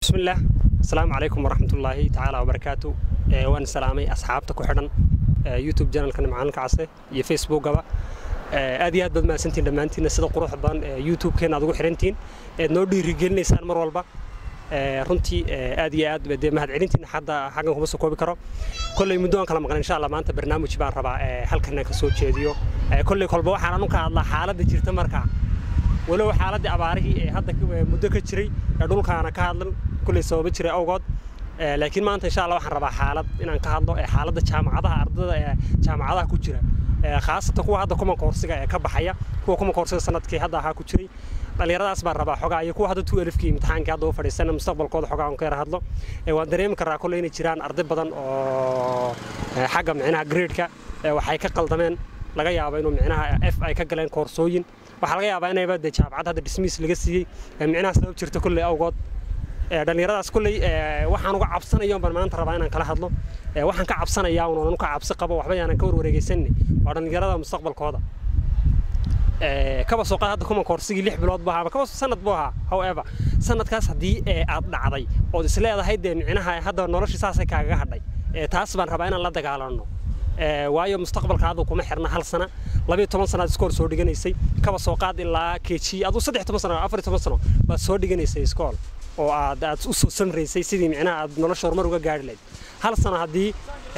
bismillaah asalaamu calaykum waraxmatullaahi tacaala wabarakaatu waan salaamay asxaabta ku xidhan youtube janalka nimcaanka case iyo facebookaba aad iyo aad baad mahadsantiin dhammaantiinna sida quruxda badan youtube-keena aad ugu xidhantihiin eed noo dhiirigelinaysaan mar walba runtii aad iyo aad dee mahadcelintiina hadda xaggan kuma soo koobi karo kolley muddo aan kala maqan insha allah maanta barnaamij baan rabaa halkan ka soo jeediyo kolley kolba waxaan anu ka hadlaa xaaladda jirta markaa walow xaaladdii abaarihii ee hadda muddo ka jiray ee dhulkaana ka hadlan kulley sababa jiray awgood laakiin maanta insha allah waxaan rabaa xaalad inaan ka hadlo ee xaaladda jaamacadaha ardada ee jaamacadaha ku jira khaasatan kuwa hadda kuma koorsiga ee ka baxaya kuwa kuma koorsiga sanadkii hadda ahaa ku jiray dhallinyaradaas baan rabaa xogaa iyo kuwa hadda tu elifkii imtixaankii hadda u fadhiisana mustaqbalkooda xogaa aan ka yara hadlo waan dareemi karaa kolley inay jiraan arday badan oo xagga micnaha gradeka waxay ka qaldameen laga yaabo inuu micnaha f ay ka galeen koorsooyin waxaa laga yaabaa inayba dee jaamacad hadda dismiis laga siiyey micnaha sabab jirta kolley awgood dhallinyaradaas kolley waxaan uga cabsanayo baan maanta rabaa inaan kala hadlo waxaan ka cabsanayaa un onan ka cabsi qabo waxba yaanan ka warwareegaysanni waa dhallinyarada mustaqbalkooda kaba soo qaad hadda kuma koorsigii lix bilood buu ahaa kaba sanad buu ahaa however sanadkaas haddii aad dhacday ood is leedahay dee micnaha hadda noloshii saasay kaagaga hadhay taas baan rabaa inaan la dagaalanno waayo mustaqbalka aduu kuma xirna hal sana labiyo toban sanaad iskool soo dhiganaysay kaba soo qaad ilaa keji aduu saddex toban sano afar toban sano baad soo dhiganaysay iskool oo aad aad u soo samraysay sidii micnaha aad nolosha horumar uga gaari lahayd hal sano haddii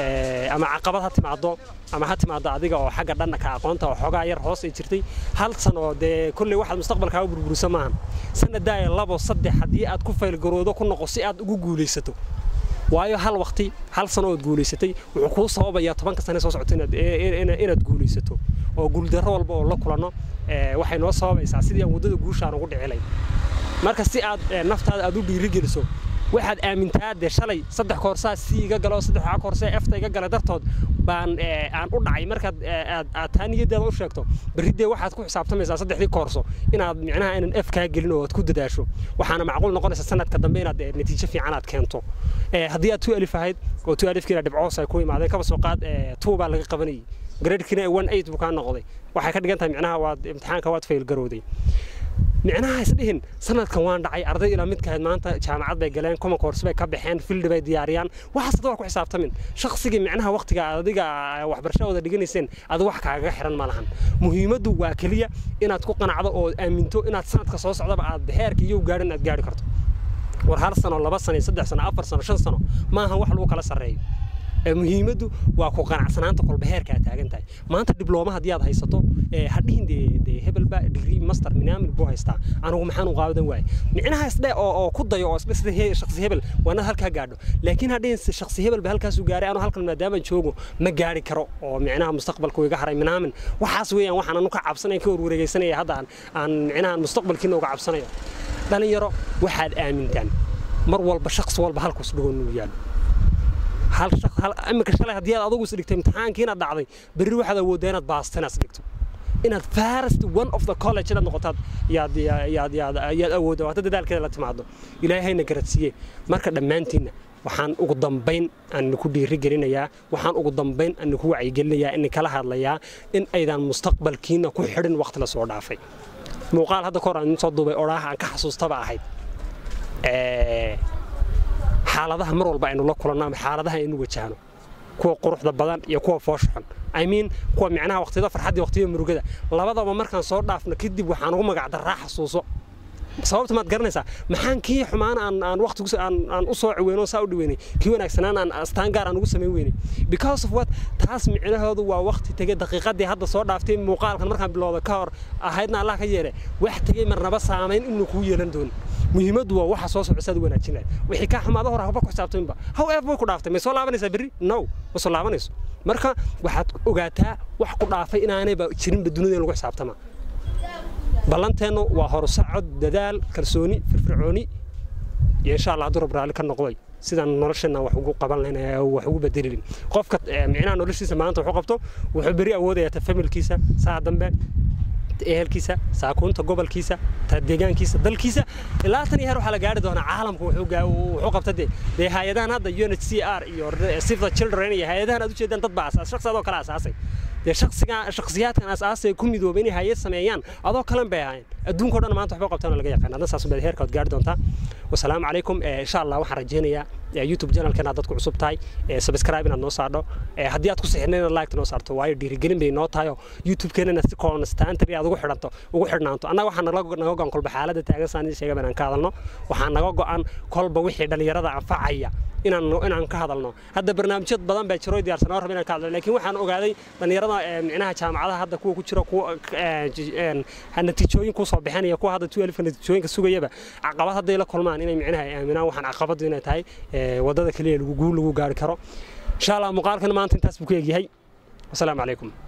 ama caqabad ha timaado ama ha timaado adiga oo xagga dhanka aqoonta oo xoogaa yar hoos ay jirtay hal sano dee kolley waxaad mustaqbalkaa u burburisa maahan sanadaaya labo saddex haddii aad ku faylgaroodo ku noqo si aad ugu guulaysato waayo hal waqti hal sano ood guulaysatay wuxuu kuu sababayaa tobanka sane soo socota inaad guulaysato oo guuldarro walba oo la kulanno waxay noo sababaysaa sidii aan waddada guushaan ugu dhicilay marka si aad naftaada aad u dhiirigeliso waxaad aamintaa dee shalay saddex koorsaa si iga galo saddex waxaa koorsee efta iga gala dartood baan aan u dhacay markaad aad taa niyaddeeda u sheegto berri dee waxaad ku xisaabtamaysaa saddexdii koorso inaad micnaha inaan ef kaa gelin oo aad ku dadaasho waxaana macquul noqonaysa sanadka dambe inaad natiijo fiican aad keento haddii aad tu alif ahayd oo tu alifkiina dhibcoos ay ku imaadeen kaba soo qaad tuu baa laga qabanayay gradekina one eight buu kaa noqday waxay ka dhigan tahay micnaha waad imtixaanka waad fail garowday micnaha isdhihin sanadkan waan dhacay arday ilaa midkahayd maanta jaamacad bay galeen kuma koorsi bay ka baxeen fildi bay diyaariyaan waxaas hadda waa ku xisaabtamin shakhsigii micnaha waqtiga adiga waxbarashadooda dhiganayseen adi wax kaagaga xiran ma lahan muhiimaddu waa keliya inaad ku qanacdo oo aaminto inaad sanadka soo socdaba aad heerka iyo gaadhan aad gaari karto war hal sano laba sano saddex sano afar sano shan sano maahan wax lagu kala sarreeyo muhiimaddu waa ku qanacsanaanta kolba heerka aad taagan tahay maanta diblooma haddii aad haysato hadhihin dee hebelba digrii master minaamin buu haystaa anigu maxaan u qaadan waaye micnaha isdhe oo oo ku dayo oo isdhe sida shakhsi hebel waa inaad halkaa gaadho laakiin hadhihin shakhsi hebel ba halkaasuu gaaray anu halkan maadaamaan joogo ma gaari karo oo micnaha mustaqbalku iga haray minaamin waxaas weeyaan waxaan anu ka cabsanaya ka warwareegaysanaya hadda aan aan micnaha mustaqbalkiina uga cabsanayo dhalinyaro waxaad aamintaan mar walba shakhsi walba halkus dhigoon inuu yaalo hal imika shalay haddii aad adugu is dhigtay imtixaankii inaad dhacday berri waxaad awooddaa inaad baasta inaad isdhigto inaad first one of the college inaad noqotaad yaad yaad yaad yaad awoodda waata dadaalkeeda la timaado ilaahayna garadsiiye marka dhammaantiinna waxaan ugu dambayn aan ku dhiiri gelinayaa waxaan ugu dambayn aan ku wacyigelinayaa in kala hadlayaa in aydan mustaqbalkiina ku xidhin waqti la soo dhaafay muuqaal hadda kahor aan soo duubay odhaaha aan ka xasuustaba ahayd xaaladaha mar walba aynu la kulanno ama xaaladaha aynu wajahno kuwa quruxda badan iyo kuwa fooshaxun i mean kuwa micnaha waqtiyada farxadda waqtiyada murugada labadaba markaan soo dhaafno kadib waxaan ugu magacdaraa xasuuso sababta maad garanaysaa maxaan kii xumaan aan aan waqti aan aan u soo ciweyno saa u dhiweynay kii wanaagsanaan aan astaan gaar aan ugu samayn weynay because of what taas micnahoodu waa waqti tegay daqiiqadii hadda soo dhaaftay muuqaalkan markaan bilowda ka hor ahaydna allah ka yeele wax tegay marnaba saamayn inuu kuu yeelan doonin muhiimaddu waa waxa soo socda saad u wanaajin lahayd wixii kaa xumaada hore haba ku xisaabtaminba however way ku dhaaftay may soo laabanaysaa berri no ma soo laabanayso marka waxaad ogaataa wax ku dhaafay inaanayba jirinba dunida in lagu xisaabtama ballanteennu waa horusacod dadaal kalsooni firfircooni iyo insha allah hadduu rab raalli ka noqday sidaan nolosheenna wax ugu qaban lahayn wax ugu bedelin qofka micnaha noloshiisa maanta wuxuu qabto wuxuu beri awoodayaa ta familkiisa saa dambe ehelkiisa saakuunta gobolkiisa ta deegaankiisa dalkiisa ilaa tan iyo heer waxaa la gaari doonaa caalamku wuxuu qabta dee dee hay-adahan hadda unhcr iyo save the children iyo hay-adahan aad ujeedaan dad baa asaas shaqsi adoo kale asaasay dee shakhsiyaadkan asaasay ku midoobay inay hayad sameeyaan adoo kalan bay ahayn adduunka o dhan maanta waxba qabtaan laga yaqaan adna saas baad heerka waad gaari doontaa wasalaamu calaykum insha allah waxaan rajaynayaa youtube channelka inaad dadku cusub tahay subscribe inaad noo saadho haddii aad ku sixirna inaad like noo saarto waayo dhiirigelin bay noo tahay oo youtube-keena inaad si constantly aad ugu xidhanto ugu xidhnaanto annaga waxaa naga go-an kolba xaaladda taagan saan sheega inaan ka hadalno waxaa naga go-an kolba wixii dhallinyarada anfacaya inaan inaan ka hadalno hadda barnaamijyad badan baa jiro diyaarsan oo raba inaan ka hadlo laakiin waxaan ogaaday dhallinyarada micnaha jaamacadaha hadda kuwa ku jira kuwa natiijooyin kusoo bixinaya kuwa hadda tuelifka natiijooyinka sugayaba caqabad hadday la kulmaan inay micnaha ay aaminaan waxaan caqabadu inay tahay wadada keliya lagu guul lagu gaari karo insha allah muuqaalkan maanta intaas buu ku egyahay wasalaamu calaykum